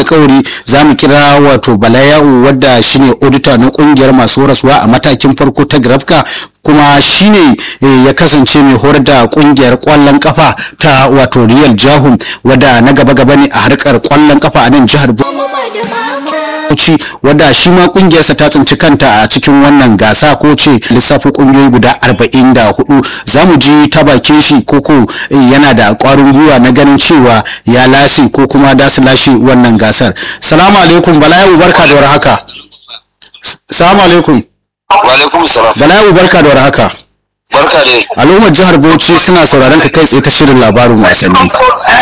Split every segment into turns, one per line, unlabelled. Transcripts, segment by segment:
alkawari za mu kira wato balayau wadda shine auditor na kungiyar masu rasuwa a matakin farko ta grafka kuma shine ya kasance mai horar da kungiyar kwallon kafa ta wato real jahum wadda na gaba-gaba ne a harkar kwallon kafa a nan jihar Bauchi wadda shi ma kungiyarsa ta tsinci kanta a cikin wannan gasa ko ce lissafin kungiyoyi guda 44 za mu ji ta bakin shi koko yana da kwarin gwiwa na ganin cewa ya lashe ko kuma da su lashe wannan gasar salamu alaikum balayu barka da warhaka salamu alaikum
wa alaikum salam
balayu barka da warhaka
barka dai
al'ummar jihar bauchi suna sauraron ka kai tsaye ta shirin labarin wasanni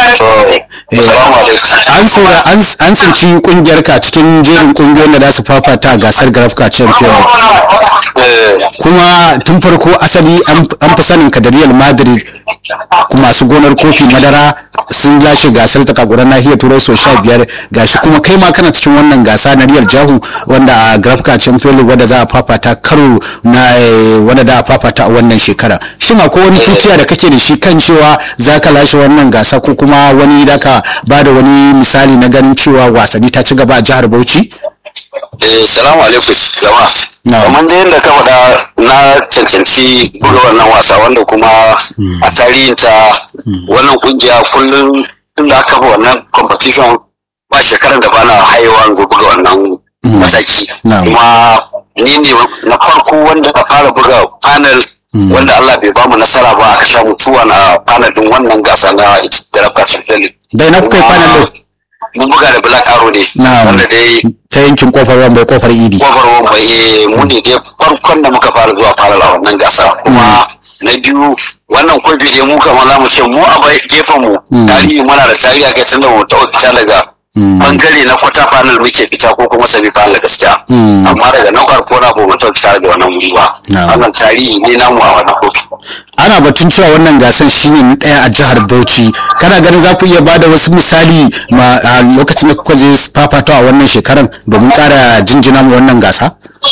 an saura an tsinci kungiyar ka cikin jerin kungiyoyin da za su fafata a gasar grafka champion kuma tun farko asali an fi sanin ka da real madrid masu gonar kofi madara sun lashe gasar zakaguran nahiyar turai sau sha biyar gashi kuma kai ma kana cikin wannan gasa na real jahu wanda a grafka champion wanda za a fafata karo na wanda da a fafata a wannan shekara shin akwai wani tutiya da kake da shi kan cewa za ka lashe wannan gasa ko kuma wani da ka ba da wani misali na ganin cewa wasanni ta ci gaba a jihar bauchi
eh salamu alaikum jama'a kamar da yadda ka faɗa na cancanci buga wannan wasa wanda kuma a tarihinta wannan kungiya kullum tun da aka kafa wannan competition ba shekarar da bana haihuwa buga wannan mataki kuma ni ne na farko wanda na fara buga panel wanda Allah bai bamu nasara ba aka samu tuwa na panel din wannan gasa na Jarabka Champions
Bai na kuka yi panel din?
Mun buga da Black Arrow ne. Wanda dai
ta yankin kofar wambai kofar idi.
Kofar wambai eh mu ne dai farkon da muka fara zuwa panel a wannan gasa kuma na biyu wannan kofi dai mu kamar za mu ce mu a gefen mu tarihi muna da tarihi a kai tun da mu ta fita daga bangare na kwata panel muke fita ko kuma semi panel gaskiya amma daga nan farko na ba mutum fita da wannan wuri ba wannan tarihi ne namu a wannan kotu
ana batun cewa wannan gasar shine daya a jihar Bauchi kana ganin za ku iya bada wasu misali ma a lokacin da kuka je fafata a wannan shekaran domin kara jinjina mu wannan gasa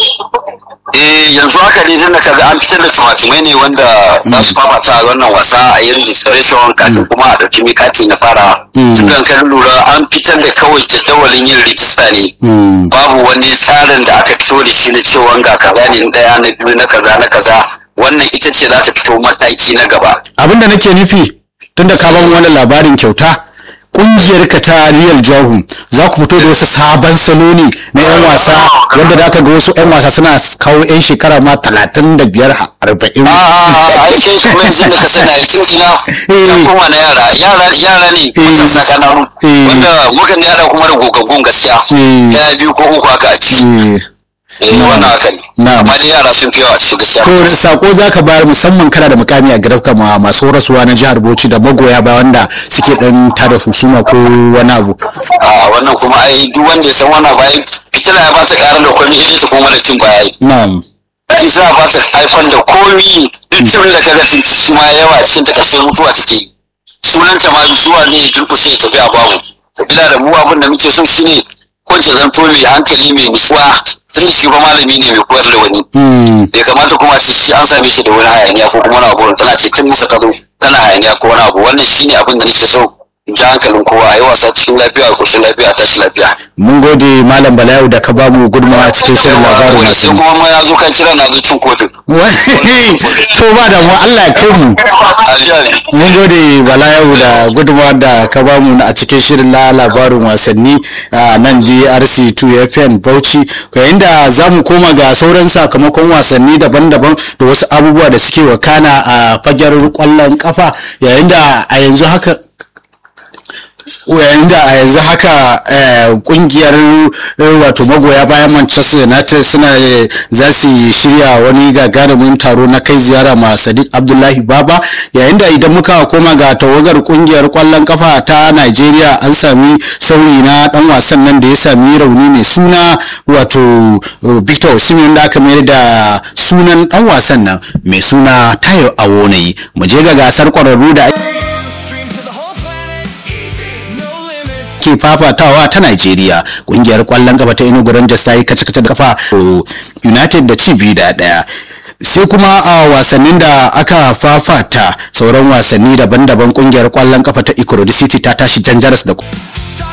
eh yanzu haka ne tunda kaga an fitar da tumatumai ne wanda za su fafata a wannan wasa a yin registration kafin kuma a ɗauki mikati na fara tun da kan lura an fitar da kawai jadawalin yin rijista ne babu wani tsarin da aka fito da shi na cewa ga kaza ne ɗaya na biyu na kaza na kaza wannan ita ce za ta fito mataki na gaba
abinda nake nufi tunda ka ban wani labarin kyauta kungiyar ka ta Real Jahu za ku fito da wasu sabon salo ne na yan wasa wanda da aka ga wasu yan wasa suna kawo yan shekara ma talatin da biyar arba'in.
ai kai kuma yanzu da ka sani a tun ina can kuma na yara yara yara ne mutum na kananu wanda mukan yara kuma da gogaggun gaskiya ɗaya biyu ko uku haka a ciki. eh wannan haka ne amma dai yara sun fi yawa cikin gaskiya
to sako zaka bayar musamman kana da mukami a gidanka ma masu rasuwa na jihar Bauchi da magoya ba wanda suke dan tada husuma ko wani abu
a wannan kuma ai duk wanda ya san wannan bayan fitila ya bata karar da komai idan ta koma da tun baya
na'am
fitila ba ta haifar da komi duk tun da kaga su ma yawa cikin ta ƙarshen mutuwa take sunan ta ma zuwa ne ya durƙusa ya tafi a babu sabila da mu abin da muke so shine ko ce zanto mai hankali mai nutsuwa tun shi ba malami ne mai koyar da wani bai kamata kuma ce shi an same shi da wani hayaniya ko kuma wani abu tana ce tun nisa ka zo tana hayaniya ko wani abu wannan shine abin da nake so in ji hankalin kowa a yi wasa cikin lafiya a koshin lafiya a tashi lafiya.
mun gode malam balayu da ka ba mu gudunmawa cikin shirin labarin
wani sai kuma ma ya zo kan kira na zo cin kotun.
to ba da mu Allah ya kai mu mun gode balayu da gudunmawa da ka ba mu a cikin shirin la labarin wasanni a nan DRC 2 FM Bauchi yayin da za mu koma ga sauran sakamakon wasanni daban-daban da wasu abubuwa da suke wakana a fagen kwallon kafa yayin da a yanzu haka yayin da a yanzu haka kungiyar wato magoya bayan manchester united suna za su shirya wani gagarumin taro na kai ziyara ma sadiq abdullahi baba yayin da idan muka koma ga tawagar kungiyar kwallon kafa ta nigeria an sami sauyi na dan wasan nan da ya sami rauni mai suna wato victor osimhen da aka mayar da sunan dan wasan nan mai suna tayo awonayi mu je ga gasar kwararru da ke fafatawa ta Najeriya kungiyar kwallon kafa ta Enugu Rangers ta yi kace-kace da kafa United da ci biyu da daya sai kuma a wasannin da aka fafata sauran wasanni daban-daban kungiyar kwallon kafa ta Ikorodu City ta tashi janjaras da